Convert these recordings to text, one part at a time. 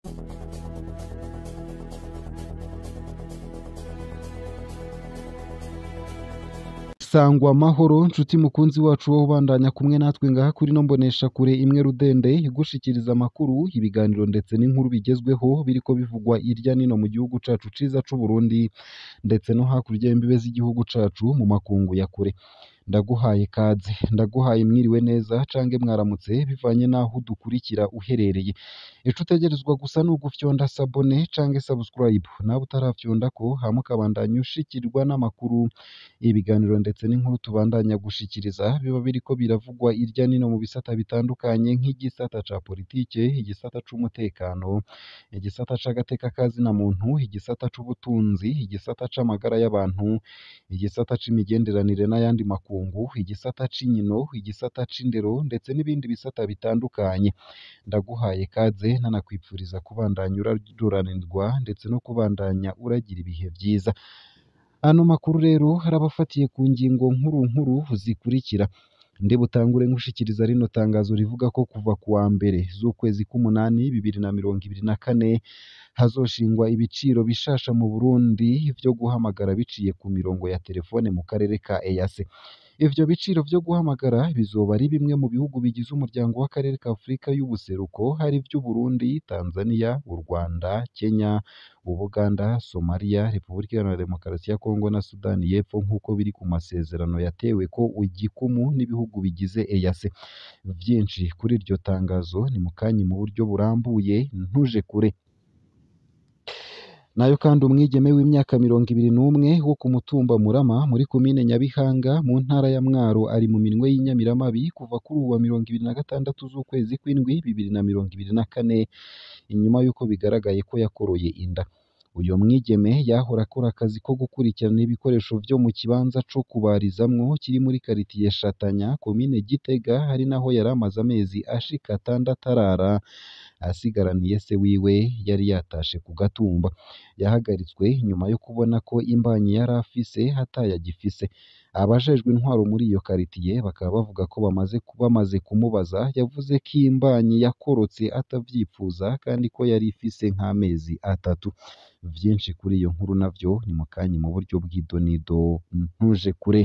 sangwa amahoro nshuti mukunzi wacu wo ubandanya kumwe natwe ngaha kuri no mbonesha kure imwe rudende igushikiriza amakuru ibiganiro ndetse n'inkuru bigezweho biriko bivugwa irya nino mu gihugu cacu ciza c'u Burundi ndetse no hakurya y'imbibe z'igihugu cacu mu makungu ya kure ndaguhaye kaze ndaguhaye mwiriwe neza cange mwaramutse bivanye n'aho udukurikira uherereye ico utegerezwa gusa ni ugufyonda sabone cange subscribe nawe utarafyondako hama ukabandanya ushikirwa n'amakuru ibiganiro ndetse n'inkuru tubandanya gushikiriza biba biriko biravugwa irya nino mu bisata bitandukanye nk'igisata ca politike igisata c'umutekano igisata c'agateka kazina muntu igisata c'ubutunzi igisata c'amagara y'abantu igisata c'imigenderanire n'ayandi makungu igisata c'inkino igisata c'indero ndetse n'ibindi bisata bitandukanye ndaguhaye kaze nanakwipfuriza kubandanya uraruranirwa ndetse no kubandanya uragira ibihe vyiza ano makuru rero harabafatiye ku ngingo nkuru nkuru zikurikira ndi butangure nkushikiriza rino tangazo rivuga ko kuva ku wa mbere z'ukwezi k'umunani bibiri na mirongo ibiri na kane hazoshingwa ibiciro bishasha mu Burundi vyo guhamagara biciye ku mirongo ya telefone mu karere ka EAC ivyo biciro vyo guhamagara bizoba ari bimwe mu bihugu bigize umuryango w'akarere ka Afurika y'ubuseruko hari vy'u Burundi Tanzania u Rwanda Kenya Ubuganda Somalia Repubulika Iharanira Demokarasi ya Kongo na Sudani y'Epfo nk'uko biri ku masezerano yatewe ko igikumu n'ibihugu bigize EAC vyinshi kuri iryo tangazo ni mukanyi mu buryo burambuye ntuje kure nayo kandi umwigeme w'imyaka mirongo ibiri n'umwe wo ku mutumba Murama muri komine Nyabihanga mu ntara ya Mwaro ari mu minwe y'inyamiramabi kuva kuri uwa mirongo ibiri na gatandatu z'ukwezi kw'indwi bibiri na mirongo ibiri na kane inyuma y'uko bigaragaye ko yakoroye inda uyu mwigeme yahora akora akazi ko gukurikirana ibikoresho vyo mu kibanza co kubarizamwo kiri muri karitiye Shatanya komine Gitega hari naho yari amaze amezi ashika atandatu arara asigaraniye se wiwe yari yatashe ku gatumba yahagaritswe nyuma yo kubona ko imbanyi yari afise hatayagifise abajejwe intwaro muri iyo karitiye bakaba bavuga ko bamaze bamaze kumubaza yavuze ko imbanyi yakorotse atavyipfuza kandi ko yari ifise nk'amezi atatu vyinshi kuri iyo nkuru navyo ni mukanyi mu buryo bw'idonido ntuje kure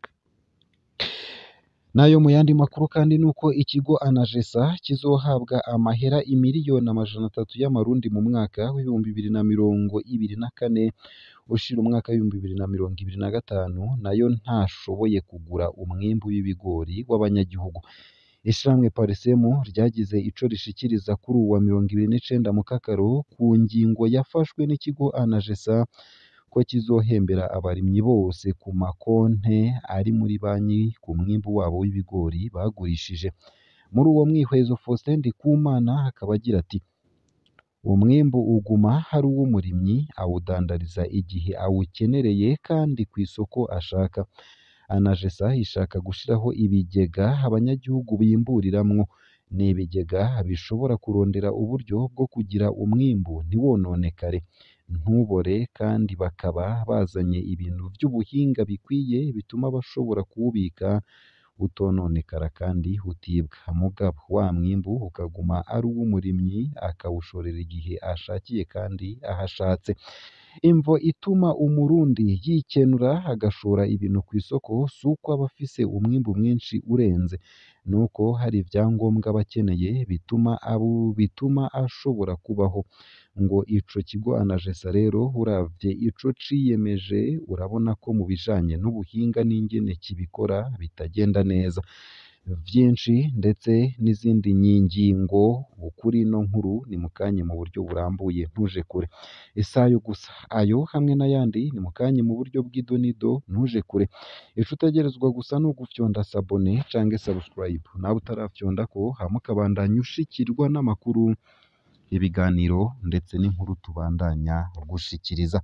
nayo mu yandi makuru kandi nuko ikigo anajesa kizohabwa amahera imiliyoni amajana atatu y'amarundi mu mwaka w'ibihumbi bibiri na mirongo ibiri na kane ushira umwaka w'ibihumbi bibiri na mirongo ibiri na gatanu nayo ntashoboye kugura umwimbu w'ibigori w'abanyagihugu ishirahamwe parisemu ryagize ico rishikiriza kuri uwa mirongo ibiri n'icenda mu kakaro ku ngingo yafashwe n'ikigo anajesa ko kizohembera abarimyi bose ku makonte ari muri banki ku mwimbu wabo w'ibigori bagurishije muri uwo mwihwezo Faustin Ndikumana akaba agira ati umwimbu uguma hari uw'umurimyi awudandariza igihe awukenereye kandi ku isoko ashaka anajesa ishaka gushiraho ibigega abanyagihugu bimburiramwo ni ibigega bishobora kurondera uburyo bwo kugira umwimbu ntiwononekare ntubore kandi bakaba bazanye ibintu vy'ubuhinga bikwiye bituma bashobora kuwubika utononekara kandi utibwa mugabo wa mwimbu ukaguma ari uw'umurimyi akawushorera igihe ashakiye kandi aho ashatse imvo ituma umurundi yikenura agashora ibintu ku isoko si uko aba afise umwimbu mwinshi urenze nuko hari ivyangombwa aba akeneye bituma abo bituma ashobora kubaho ngo ico kigo anajesa rero uravye ico ciyemeje urabona ko mu bijanye n'ubuhinga n'ingene kibikora bitagenda neza vyinshi ndetse n'izindi nyingingo kuri ino nkuru ni mukanye mu buryo burambuye ntuje kure isayo gusa ayo hamwe n'ayandi ni mukanye mu buryo bw'idonido ntuje kure ico utegerezwa gusa ni ugufyonda sabone cange subscribe nawe utarafyondako hama ukabandanya ushikirwa n'amakuru ibiganiro ndetse n'inkuru tubandanya gushikiriza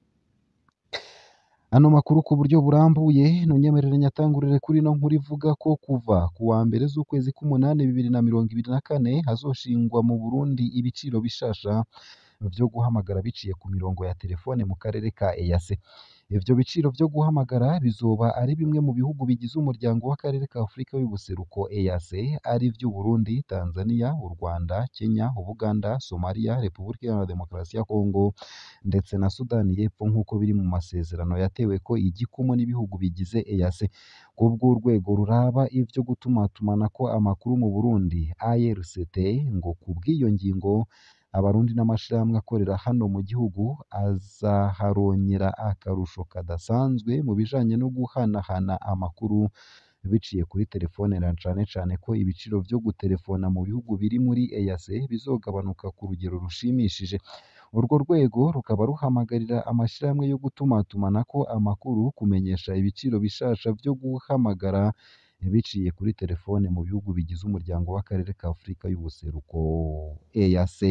ano makuru ku buryo burambuye nunyemerere nyatangurire kuri ino nkuru ivuga ko kuva ku wa mbere z'ukwezi k'umunani bibiri na mirongo ibiri na kane hazoshingwa mu Burundi ibiciro bishasha vyo guhamagara biciye ku mirongo ya telefone mu karere ka EAC ivyo biciro vyo guhamagara bizoba ari bimwe mu bihugu bigize umuryango w'akarere ka Afurika y'ubuseruko EAC ari vyo Burundi Tanzania u Rwanda Kenya Ubuganda Somalia Repubulika Iharanira Demokarasi ya Kongo ndetse na Sudani y'Epfo nk'uko biri mu masezerano yatewe ko igikumu n'ibihugu bigize EAC kubw'urwego ruraba ivyo gutumatumanako amakuru mu Burundi ARCT ngo kubw'iyo ngingo abarundi n'amashirahamwe akorera hano mu gihugu azaharonyera akarusho kadasanzwe mu bijanye no guhanahana amakuru biciye kuri telefone na cane cane ko ibiciro vyo guterefona mu bihugu biri muri EAC bizogabanuka ku rugero rushimishije urwo rwego rukaba ruhamagarira amashirahamwe yo gutumatumanako amakuru kumenyesha ibiciro bishasha vyo guhamagara biciye kuri telefone mu bihugu bigize umuryango w'akarere ka Afurika y'ubuseruko EAC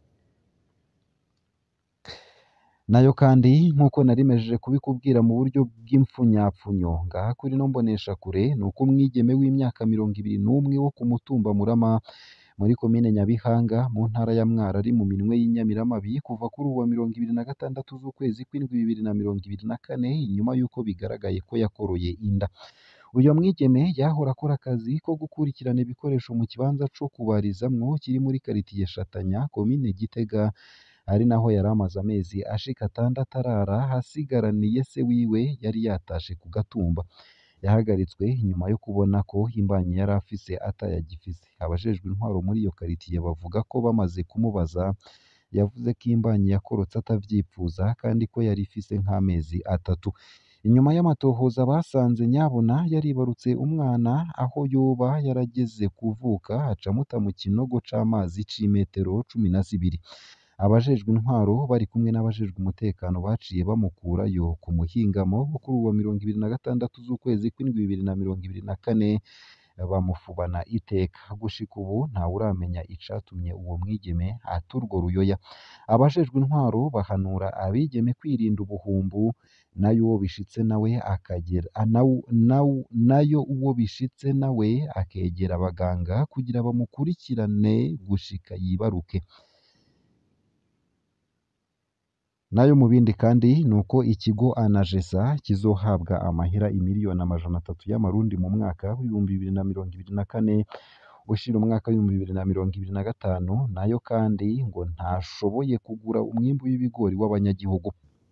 nayo kandi nk'uko narimejeje kubikubwira mu buryo bw'impfunyapfunyo ngaha kuri no mbonesha kure ni uko umwigeme w'imyaka mirongo ibiri n'umwe wo ku mutumba Murama muri komine Nyabihanga mu ntara ya Mwaro ari mu minwe y'inyamiramabi kuva kuri uwa mirongo ibiri na gatandatu z'ukwezi kw'indwi bibiri na mirongo ibiri na kane inyuma y'uko bigaragaye ko yakoroye inda uyu mwigeme yahora akora akazi ko gukurikirana ibikoresho mu kibanza co kubarizamwo kiri muri karitiye Shatanya komine Gitega ari naho yari amaze amezi ashika atandatu arara hasigaraniye se wiwe yari yatashe ku gatumba yahagaritswe nyuma yo kubona ko imbanyi yari afise atayagifise abajejwe intwaro muri iyo karitiye bavuga ko bamaze kumubaza yavuze ko imbanyi yakorotse atavyipfuza kandi ko yari ifise nk'amezi atatu inyuma y'amatohoza basanze nyabuna yaribarutse umwana aho yoba yarageze kuvuka acamuta mu kinogo c'amazi c'imetero cumi na zibiri abajejwe intwaro bari kumwe n'abajejwe umutekano baciye bamukurayo ku muhingamo wo kuri uwa mirongo ibiri na gatandatu z'ukwezi kw'indwi bibiri na mirongo ibiri na kane bamufubana iteka gushika ubu ntawuramenya icatumye uwo mwigeme ata urwo ruyoya abajejwe intwaro bahanura abigeme kwirinda ubuhumbu nayo uwo bishitse nawe akagera nayo uwo bishitse nawe akegera abaganga kugira bamukurikirane gushika yibaruke nayo mu bindi kandi ni uko ikigo anajesa kizohabwa amahera imiliyoni amajana atatu y'amarundi mu mwaka w'ibihumbi bibiri na mirongo ibiri na kane ushira umwaka w'ibihumbi bibiri na mirongo ibiri na gatanu nayo kandi ngo ntashoboye kugura umwimbu w'ibigori w'abanyagihugu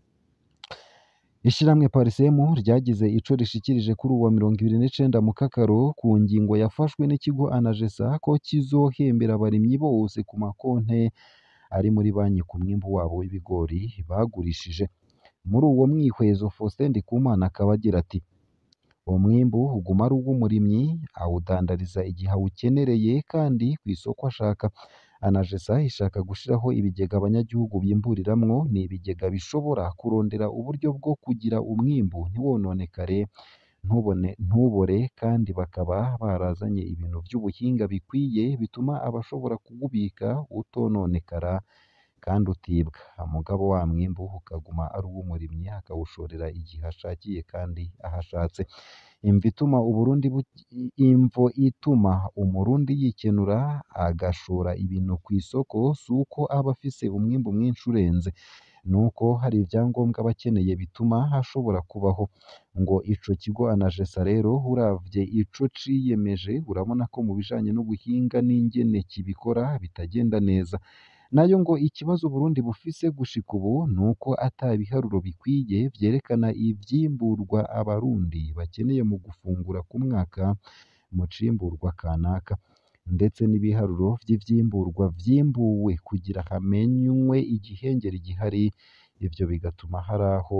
Ishirahamwe Parisemu ryagize ico rishikirije kuri uwa mirongo ibiri n'icenda mu kakaro ku ngingo yafashwe n'ikigo anajesa ko kizohembera abarimyi bose ku makonte ari muri banki ku mwimbu wabo w'ibigori bagurishije muri uwo mwihwezo Faustin Ndikumana akaba agira ati uwo mwimbu uguma ari uw'umurimyi awudandariza igihe awukenereye kandi ku isoko ashaka anajesa ishaka gushiraho ibigega abanyagihugu bimburiramwo ni ibigega bishobora kurondera uburyo bwo kugira umwimbu ntiwononekare ntubone ntubore kandi bakaba barazanye ibintu vy'ubuhinga bikwiye bituma abashobora kuwubika utononekara kandi utibwa mugabo wa mwimbu ukaguma ari uw'umurimyi akawushorera igihe ashakiye kandi aho ashatse imvo ituma Uburundi imvo ituma umurundi yikenura agashora ibintu ku isoko si uko aba afise umwimbu mwinshi urenze nuko hari ivyangombwa aba akeneye bituma hashobora kubaho ngo ico kigo anajesa rero uravye ico ciyemeje urabona ko mu bijanye n'ubuhinga n'ingene kibikora bitagenda neza nayo ngo ikibazo Burundi bufise gushika ubu nuko ata biharuro bikwiye vyerekana ivyimburwa abarundi bakeneye mu gufungura ku mwaka mu cimburwa kanaka ndetse n'ibiharuro vy'ivyimburwa vyimbuwe kugira hamenywe igihengeri gihari ivyo bigatuma hari aho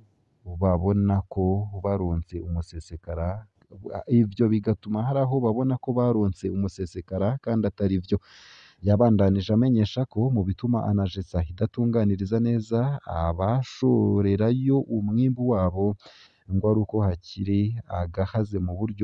babona ko baronse umusesekara ivyo bigatuma hari aho babona ko baronse umusesekara kandi atari vyo yabandanije amenyesha ko mu bituma anajesa idatunganiriza neza abashorerayo umwimbu wabo ngo ari uko hakiri agahaze mu buryo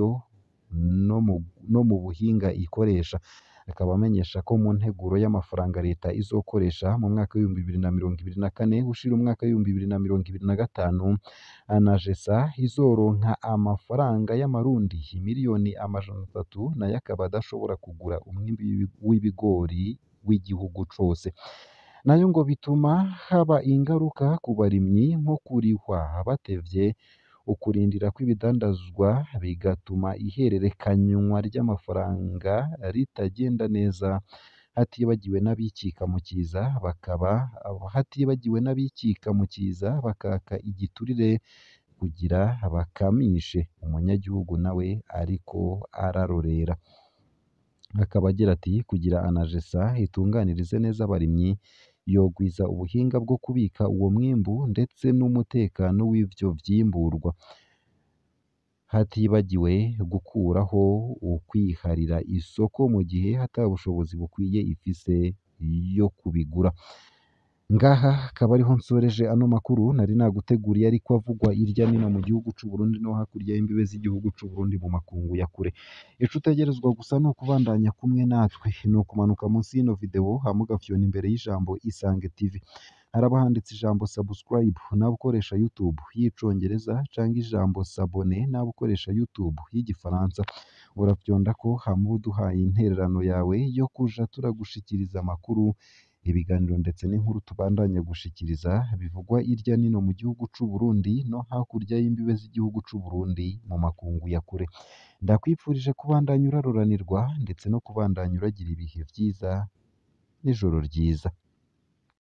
no mu, no mu buhinga ikoresha akaba amenyesha ko mu nteguro y'amafaranga leta izokoresha mu mwaka w'ibihumbi bibiri na mirongo ibiri na kane gushira umwaka w'ibihumbi bibiri na mirongo ibiri na gatanu anajesa izoronka amafaranga y'amarundi miliyoni amajana atatu nayo akaba adashobora kugura umwimbi w'ibigori w'igihugu cose nayo ngo bituma haba ingaruka ku barimyi nko kurihwa batevye ukurindira kw'ibidandazwa bigatuma ihererekanywa ry'amafaranga ritagenda neza hatibagiwe n'abikika mu kiza bakaba hatibagiwe n'abikika mu kiza bakaka igiturire kugira bakamishe umunyagihugu nawe ariko ararorera akaba agira ati kugira anajesa itunganirize neza abarimyi yogwiza ubuhinga bwo kubika uwo mwimbu ndetse n'umutekano w'ivyo vyimburwa hatibagiwe gukuraho ukwiharira isoko mu gihe ata bushobozi bukwiye ifise yo kubigura ngaha akaba ariho nsoreje ano makuru nari naguteguriye ariko avugwa irya nino mu gihugu c'u Burundi no hakurya y'imbibe z'igihugu c'u Burundi mu makungu ya kure ico utegerezwa gusa ni ukubandanya kumwe natwe ni ukumanuka munsi y'ino video hama ugafyona imbere y'ijambo Isange TV haraba handitse ijambo subscribe nawe ukoresha YouTube y'icongereza canke ijambo s'abonner nawe ukoresha YouTube y'igifaransa urafyondako hama uba uduhaye intererano yawe yo kuja turagushikiriza amakuru ibiganiro ndetse n'inkuru tubandanya gushikiriza bivugwa irya nino mu gihugu c'u Burundi no hakurya y'imbibe z'igihugu c'u Burundi mu makungu ya kure ndakwifurije kubandanya uraroranirwa ndetse no kubandanya uragira ibihe vyiza n'ijoro ryiza